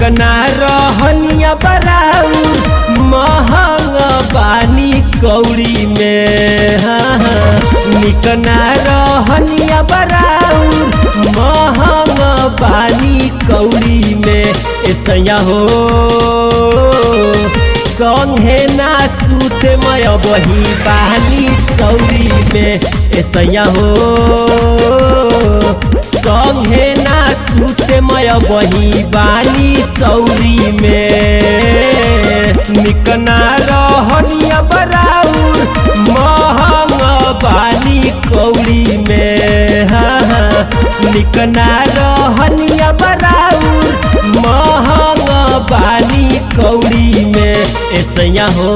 निकना रहनिया बराउर महंग बानी कौड़ी में हाँ, हाँ। निकना रहनिया बराउर महंग बानी कौड़ी में ऐसा हो संगे ना सूते मय बही बानी सौरी में ऐसा हो संगे ना सूते मय बही बानी सौरी में निकना रहनिया बराउर महंग बानी कौड़ी में हाँ हाँ निकना रहनिया बराउर महंग बानी कौड़ी में ऐसा हो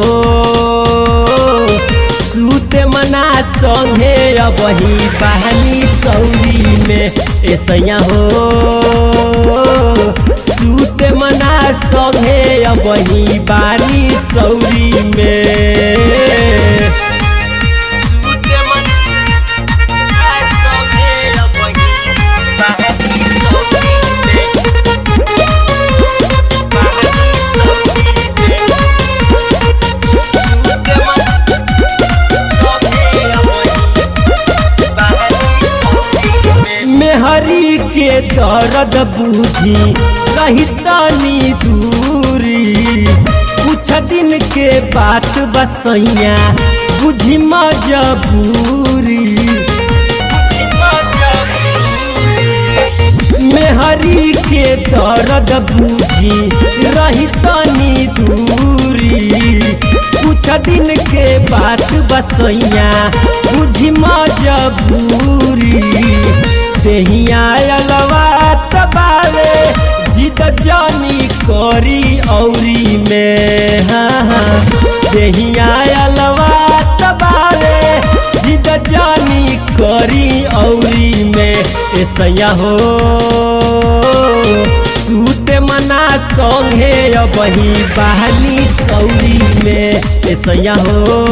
सूते मना संगे अबही बहनी सौरी में ऐसा हो सूते मना संगे अबही बानी सौरी में सूते मना संगे अबही बानी सौरी में मेहरी के दर्द बूझी रही तनी दूरी कुछ दिन के बात बसैया बुझी मजबूरी मेहरी के दर्द बूझी रही तनी दूरी कुछ दिन के बात बसैया बुझी मजबूरी देहिया अलवा तबावे जिद जानी करी औरी में हाँ हाँ देहिया अलवा तबावे जिद जानी करी औरी में ऐसा हो सूते मना संगे अबही बहनी सौरी में ऐसा हो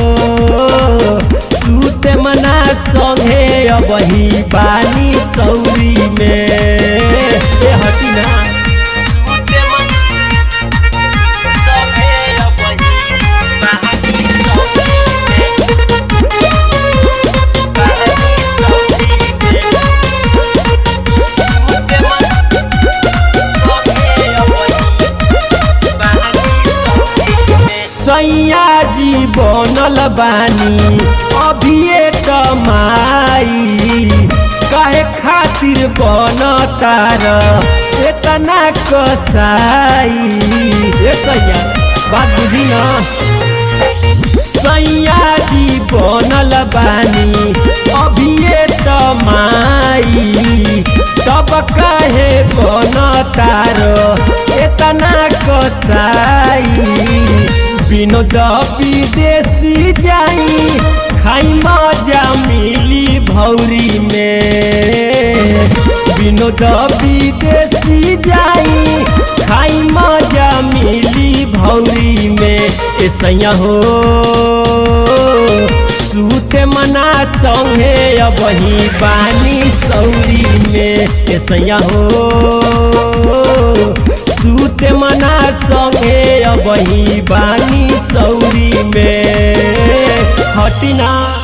सूते मना संगे अबही बानी सौरी में ए हटी ना सूते मना संगे अबही बानी सौरी में बानी सौरी में सैया जी बनल बानी अभिये कमाई काहे खातिर बन तार इतना कसाई ए सैया बात बुझी ना सैया जी बनल बानी अभिये तमाई तब काहे बन तार इतना कसाई विनोद विदेशी जाई खाई मजा मिली भौरी में विनोद विदेशी जाई खाई मजा मिली भौरी में ऐसा हो सूते मना संगे अबही बानी सौरी में ऐसा हो सूते मना संगे अबही बानी सौरी में हटिना